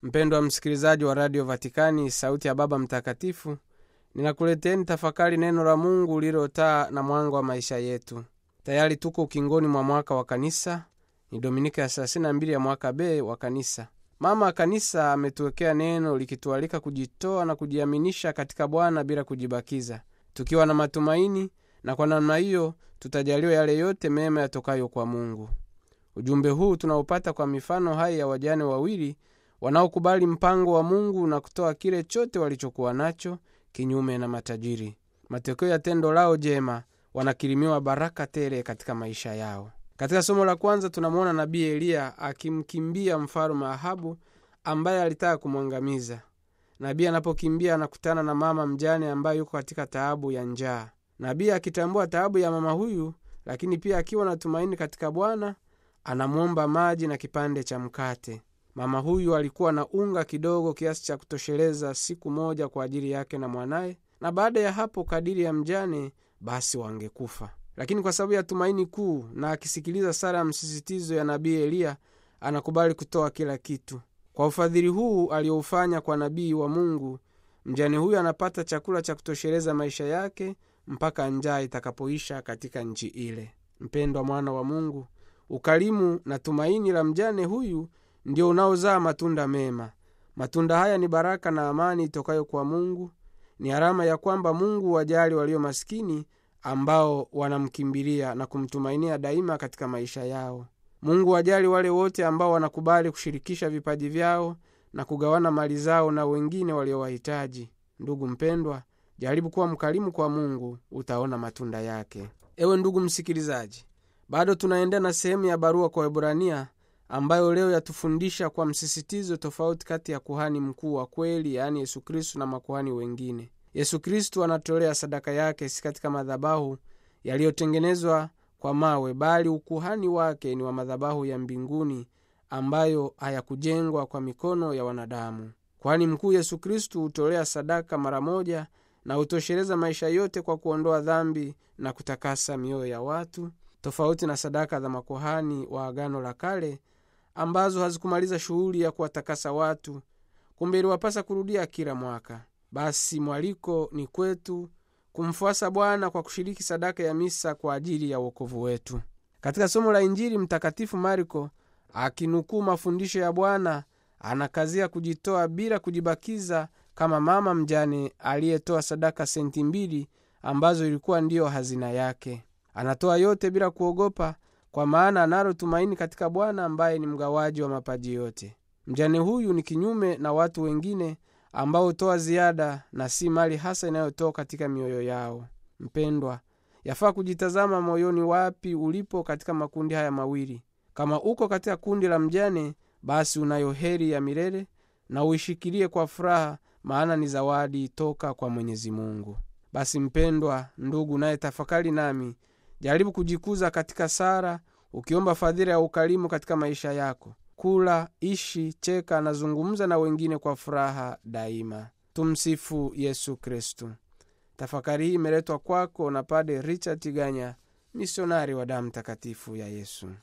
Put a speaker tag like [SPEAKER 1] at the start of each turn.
[SPEAKER 1] mpendwa msikilizaji wa radio vatikani sauti ya baba mtakatifu ninakuleteni tafakari neno la mungu lilotaa na mwanga wa maisha yetu tayari tuko ukingoni mwa mwaka wa kanisa ni dominika ya 32 ya mwaka b wa kanisa mama kanisa ametuwekea neno likitualika kujitoa na kujiaminisha katika bwana bila kujibakiza tukiwa na matumaini na kwa namna hiyo tutajaliwa yale yote mema yatokayo kwa mungu ujumbe huu tunaupata kwa mifano hai ya wajane wawili wanaokubali mpango wa mungu na kutoa kile chote walichokuwa nacho kinyume na matajiri matokeo ya tendo lao jema wanakirimiwa baraka tele katika maisha yao katika somo la kwanza tunamwona nabii eliya akimkimbia mfalume ahabu ambaye alitaka kumwangamiza nabii anapokimbia anakutana na mama mjane ambaye yuko katika taabu ya njaa nabii akitambua taabu ya mama huyu lakini pia akiwa na tumaini katika bwana anamwomba maji na kipande cha mkate mama huyu alikuwa na unga kidogo kiasi cha kutosheleza siku moja kwa ajili yake na mwanaye na baada ya hapo kadiri ya mjane basi wangekufa lakini kwa sababu ya tumaini kuu na akisikiliza sara ya msisitizo ya nabii eliya anakubali kutoa kila kitu kwa ufadhili huu alioufanya kwa nabii wa mungu mjane huyu anapata chakula cha kutosheleza maisha yake mpaka njaa itakapoisha katika nchi ile mpendwa mwana wa mungu ukarimu na tumaini la mjane huyu ndio unaozaa matunda mema matunda haya ni baraka na amani itokayo kwa mungu ni alama ya kwamba mungu wajali walio maskini ambao wanamkimbilia na kumtumainia daima katika maisha yao mungu wajali wale wote ambao wanakubali kushirikisha vipaji vyao na kugawana mali zao na wengine waliowahitaji ndugu mpendwa jaribu kuwa mkarimu kwa mungu utaona matunda yake ewe ndugu msikilizaji bado tunaendea na sehemu ya barua kwa webrania ambayo leo yatufundisha kwa msisitizo tofauti kati ya kuhani mkuu wa kweli yaani yesu kristu na makuhani wengine yesu kristu anatolea sadaka yake si katika madhabahu yaliyotengenezwa kwa mawe bali ukuhani wake ni wa madhabahu ya mbinguni ambayo hayakujengwa kwa mikono ya wanadamu kwani mkuu yesu kristu hutolea sadaka mara moja na hutosheleza maisha yote kwa kuondoa dhambi na kutakasa mioyo ya watu tofauti na sadaka za makuhani wa agano la kale ambazo hazikumaliza shughuli ya kuwatakasa watu kumbe iliwapasa kurudia kila mwaka basi mwaliko ni kwetu kumfuasa bwana kwa kushiriki sadaka ya misa kwa ajili ya uokovu wetu katika somo la injili mtakatifu marko akinukuu mafundisho ya bwana anakazia kujitoa bila kujibakiza kama mama mjane aliyetoa sadaka senti mbili ambazo ilikuwa ndiyo hazina yake anatoa yote bila kuogopa kwa maana analo tumaini katika bwana ambaye ni mgawaji wa mapaji yote mjane huyu ni kinyume na watu wengine ambao hutoa ziada na si mali hasa inayotoka katika mioyo yao mpendwa yafaa kujitazama moyoni wapi ulipo katika makundi haya mawili kama uko katika kundi la mjane basi unayo heri ya milele na uishikilie kwa furaha maana ni zawadi toka kwa mwenyezi mungu basi mpendwa ndugu naye tafakari nami jaribu kujikuza katika sara ukiomba fadhila ya ukarimu katika maisha yako kula ishi cheka na zungumza na wengine kwa furaha daima tumsifu yesu kristu tafakari hii imeletwa kwako na pade richard tiganya misionari wa damu takatifu ya yesu